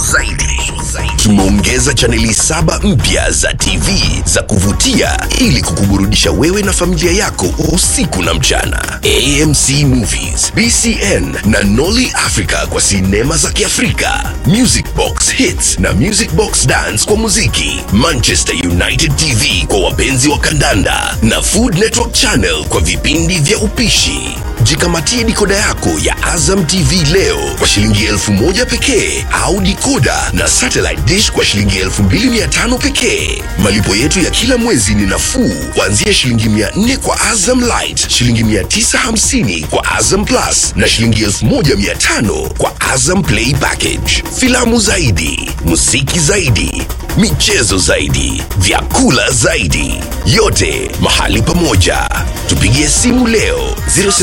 zaidi. Tumeongeza chaneli saba mpya za TV za kuvutia ili kukuburudisha wewe na familia yako usiku na mchana. AMC Movies, BCN na Nolly Africa kwa sinema za Kiafrika, Music Box Hits na Music Box Dance kwa muziki, Manchester United TV kwa wapenzi wa kandanda na Food Network Channel kwa vipindi vya upishi. Jikamatie dikoda yako ya Azam TV leo kwa shilingi elfu moja pekee au dikoda na satellite dish kwa shilingi elfu mbili mia tano pekee. Malipo yetu ya kila mwezi ni nafuu kuanzia shilingi mia nne kwa Azam Light, shilingi mia tisa hamsini kwa Azam Plus na shilingi elfu moja mia tano kwa Azam Play Package. Filamu zaidi, muziki zaidi, michezo zaidi, vyakula zaidi, yote mahali pamoja. Tupigie simu leo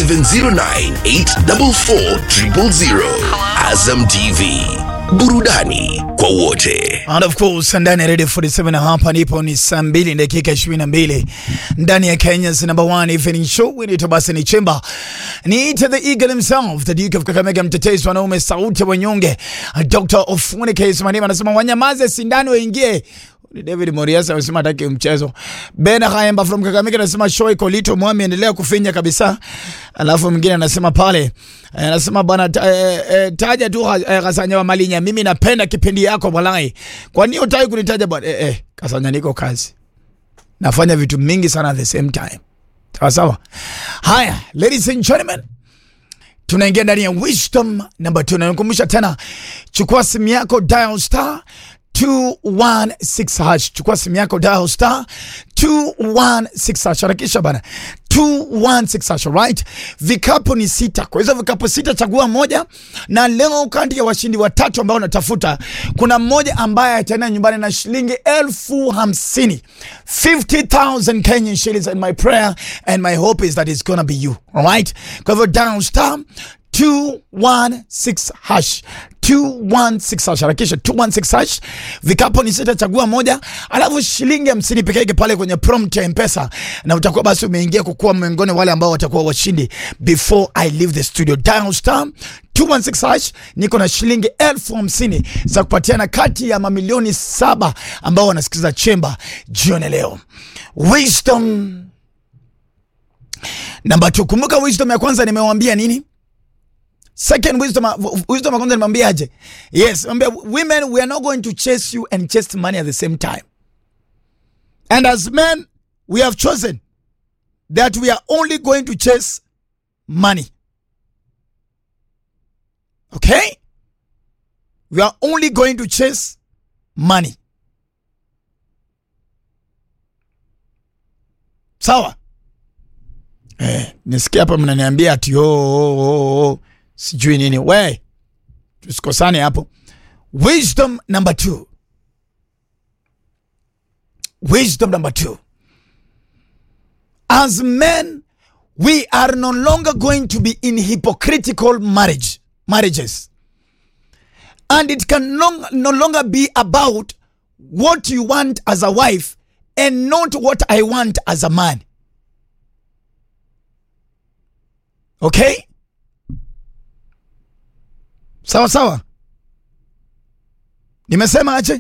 0709844000. Azam TV, burudani kwa wote. And of course ndani ya Radio 47 hapa nipo ni saa mbili dakika 22 ndani ya Kenya's number one evening show inaitwa basi ni Chemba. Niite the eagle himself, the Duke of Kakamega, mtetezi wanaume, sauti ya wanyonge, Dr. Ofune Case Manima anasema wanyamaze, sindano waingie. Ni David Moriasa anasema hataki mchezo. Ben Haemba from Kakamega anasema show iko lito, mwami endelea kufinya kabisa. Alafu mwingine anasema pale eh, anasema bwana ta, eh, eh, taja tu eh, Kasanya wa Malinya, mimi napenda kipindi yako walai. Kwa nini utaki kunitaja bwana? Eh, eh, Kasanya niko kazi. Nafanya vitu mingi sana at the same time. Sawa sawa. Haya, ladies and gentlemen, tunaingia ndani ya wisdom number 2 na nikumbusha tena, chukua simu yako dial star 216 hash. Chukua simu yako dial star 216 hash. Harakisha bana. 216 hash, right? Vikapu ni sita. Kwa hizo vikapu sita chagua moja na leo kati ya washindi watatu ambao unatafuta kuna mmoja ambaye ataenda nyumbani na shilingi elfu hamsini 50,000 Kenyan shillings and my prayer and my hope is that it's gonna be you. All right? Kwa hivyo dial star 216 hash 216 hash, harakisha 216 hash. Vikapo ni sita, chagua moja, alafu shilingi hamsini peke yake pale kwenye prompt ya Mpesa, na utakuwa basi umeingia kukuwa miongoni wale ambao watakuwa washindi before I leave the studio. Dial star 216 hash, niko na shilingi elfu hamsini za kupatiana kati ya mamilioni saba ambao wanasikiza Chemba jioni leo. Wisdom namba 2. Kumbuka wisdom ya kwanza nimewambia nini? Second wisdom, wisdom ya kwanza nimwambia aje? Yes, mwambia women we are not going to chase you and chase money at the same time. And as men we have chosen that we are only going to chase money. Okay? We are only going to chase money. Sawa? Eh, nisikia hapa mnaniambia ati oh, oh, oh, oh sijui nini we tusikosane hapo wisdom number two wisdom number two as men we are no longer going to be in hypocritical marriage marriages and it can long, no longer be about what you want as a wife and not what i want as a man okay sawa sawa nimesema aje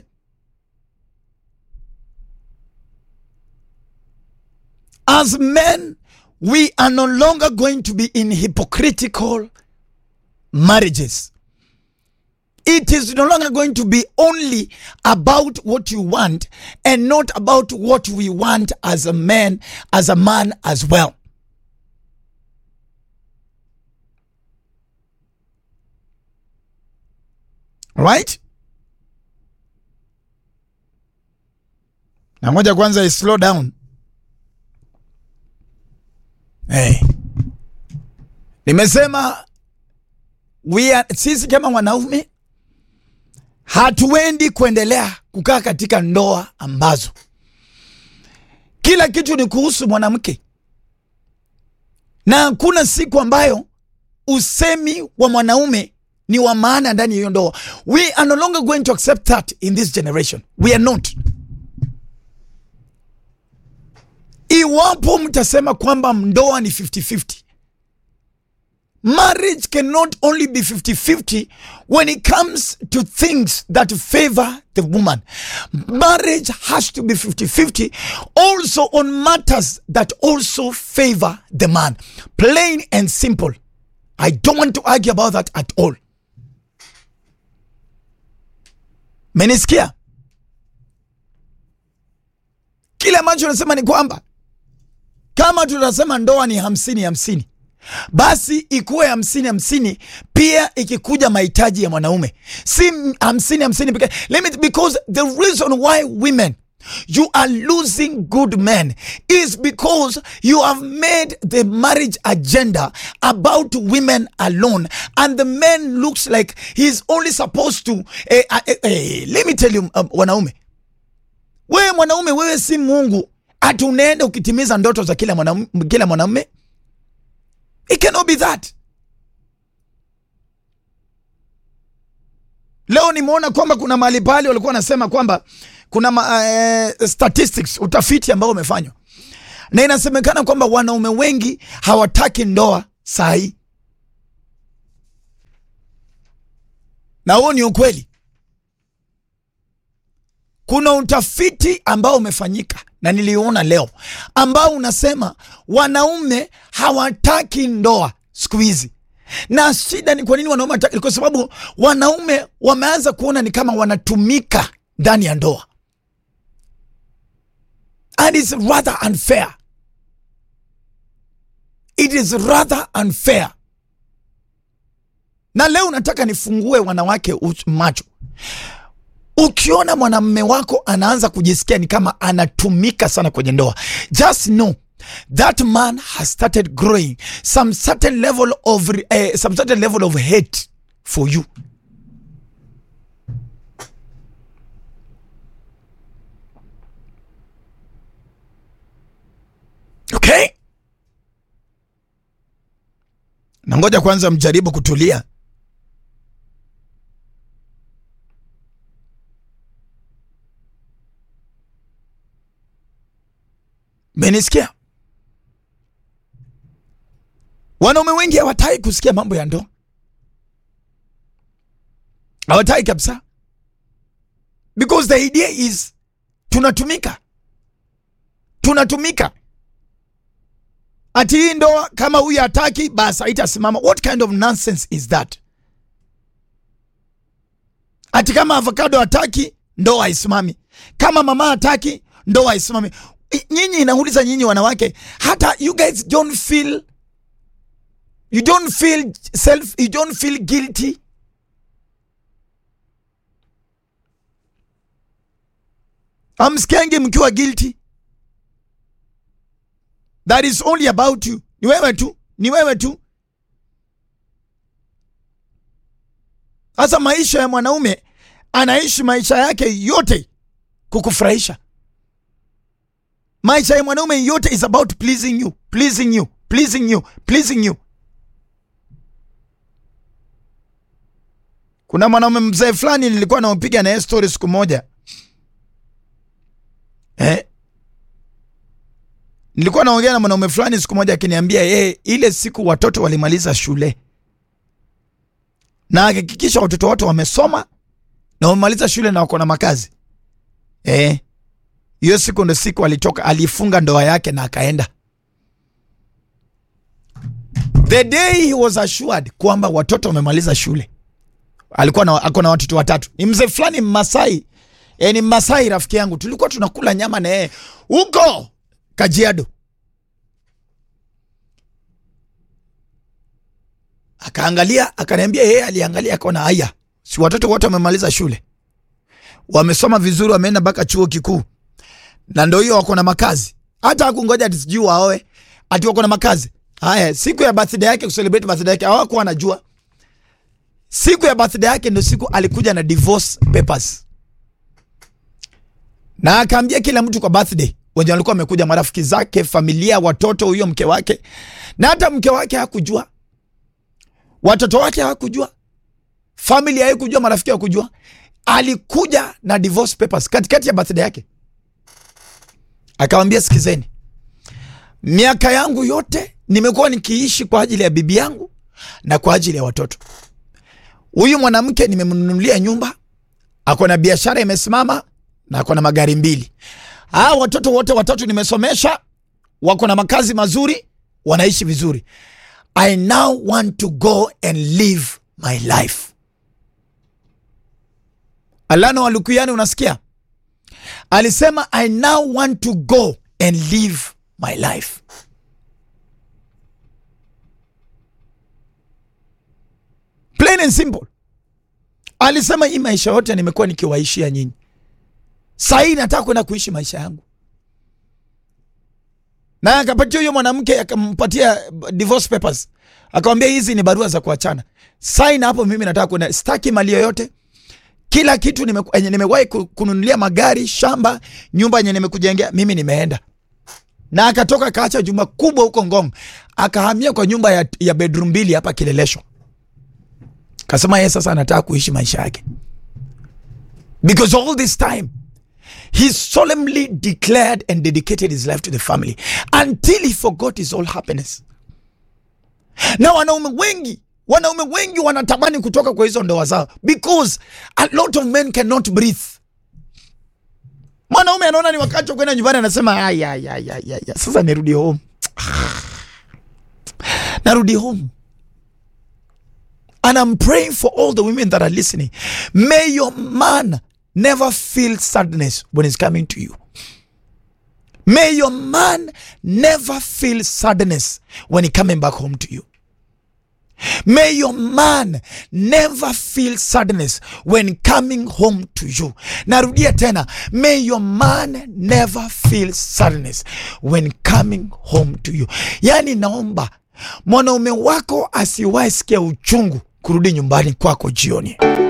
as men we are no longer going to be in hypocritical marriages it is no longer going to be only about what you want and not about what we want as a man as a man as well right na moja kwanza is slow down hey. nimesema we are, sisi kama wanaume hatuendi kuendelea kukaa katika ndoa ambazo kila kitu ni kuhusu mwanamke na hakuna siku ambayo usemi wa mwanaume ni wa maana ndani ya hiyo ndoa. We are no longer going to accept that in this generation. We are not. Iwapo mtasema kwamba ndoa ni 50-50, marriage cannot only be 50-50 when it comes to things that favor the woman. Marriage has to be 50-50 also on matters that also favor the man. Plain and simple. I don't want to argue about that at all. Menisikia? Kile ambacho nasema ni kwamba kama tunasema ndoa ni hamsini hamsini, basi ikuwe hamsini hamsini pia ikikuja mahitaji ya mwanaume, si hamsini hamsini pekee. Let me because the reason why women you are losing good men is because you have made the marriage agenda about women alone and the man looks like he's only supposed to eh, eh, eh, let me tell you um, wanaume wewe mwanaume wewe si mungu ati unaenda ukitimiza ndoto za kila mwanaume kila mwanamume it cannot be that leo nimeona kwamba kuna mahali pale walikuwa wanasema kwamba kuna ma, eh, statistics utafiti ambao umefanywa na inasemekana kwamba wanaume wengi hawataki ndoa saa hii na huo ni ukweli kuna utafiti ambao umefanyika na niliona leo ambao unasema wanaume hawataki ndoa siku hizi na shida ni kwa nini wanaume hataki kwa sababu wanaume wameanza kuona ni kama wanatumika ndani ya ndoa and it's rather unfair it is rather unfair na leo nataka nifungue wanawake uch- macho ukiona mwanamme wako anaanza kujisikia ni kama anatumika sana kwenye ndoa just know that man has started growing some certain level of uh, some certain level of hate for you okay na ngoja kwanza mjaribu kutulia menisikia wanaume wengi hawataki kusikia mambo ya ndoa hawataki kabisa because the idea is tunatumika tunatumika ati hii ndoa kama huyu hataki basi haitasimama what kind of nonsense is that ati kama avocado hataki ndoa haisimami kama mama hataki ndoa haisimami I- nyinyi inauliza nyinyi wanawake hata you guys don't feel you don't feel self you don't feel guilty amsikiangi mkiwa guilty that is only about you ni wewe tu ni wewe tu sasa maisha ya mwanaume anaishi maisha yake yote kukufurahisha maisha ya mwanaume yote is about pleasing you pleasing you pleasing you pleasing you kuna mwanaume mzee fulani nilikuwa naopiga naye story siku moja eh? nilikuwa naongea na mwanaume fulani siku moja akiniambia yeye ile siku watoto walimaliza shule na akihakikisha watoto wote wamesoma na wamemaliza shule na wako na makazi eh hiyo siku ndo siku alitoka alifunga ndoa yake na akaenda the day he was assured kwamba watoto wamemaliza shule alikuwa na, ako na watoto watatu ni mzee fulani mmasai e, ni mmasai rafiki yangu tulikuwa tunakula nyama na yeye huko kajiado akaangalia akaniambia yeye aliangalia akaona haya si watoto wote wamemaliza shule wamesoma vizuri wameenda mpaka chuo kikuu na ndo hiyo wako na makazi hata hakungoja ati sijui waoe ati wako na makazi haya siku ya birthday yake kucelebrate birthday yake hawakuwa anajua siku ya birthday yake ndo siku alikuja na divorce papers na akaambia kila mtu kwa birthday wenye walikuwa wamekuja marafiki zake familia watoto huyo mke wake na hata mke wake hakujua watoto wake hawakujua family haikujua marafiki hawakujua alikuja na divorce papers katikati ya birthday yake akawambia sikizeni miaka yangu yote nimekuwa nikiishi kwa ajili ya bibi yangu na kwa ajili ya watoto. Huyu mwanamke nimemnunulia nyumba, ako na biashara imesimama na ako na magari mbili. Aa, watoto wote watatu nimesomesha, wako na makazi mazuri, wanaishi vizuri. I now want to go and live my life. Alano Walukuyani, unasikia? Alisema I now want to go and live my life. Plain and simple. Alisema hii maisha yote nimekuwa nikiwaishia nyinyi, sahii nataka kwenda kuishi maisha yangu, na akapatia huyo mwanamke akampatia divorce papers, akamwambia hizi ni barua za kuachana, saini hapo. Mimi nataka kwenda, sitaki mali yoyote kila kitu yenye nimewahi kununulia magari, shamba, nyumba yenye nimekujengea mimi nimeenda. Na akatoka akaacha jumba kubwa huko Ngong, akahamia kwa nyumba ya, ya bedroom mbili hapa Kileleshwa. Kasema yeye sasa anataka kuishi maisha yake, because all this time he solemnly declared and dedicated his life to the family until he forgot his all happiness. Na wanaume wengi wanaume wengi wanatamani kutoka kwa hizo ndoa zao because a lot of men cannot breathe. Mwanaume anaona ni wakati wa kwenda nyumbani, anasema aya, aya, aya, aya, sasa nirudi home, narudi home. And I'm praying for all the women that are listening. May your man never feel sadness when he's coming to you. May your man never feel sadness when he coming back home to you. May your man never feel sadness when coming home to you. Narudia tena, may your man never feel sadness when coming home to you. Yani naomba mwanaume wako asiwahi sikia uchungu kurudi nyumbani kwako jioni.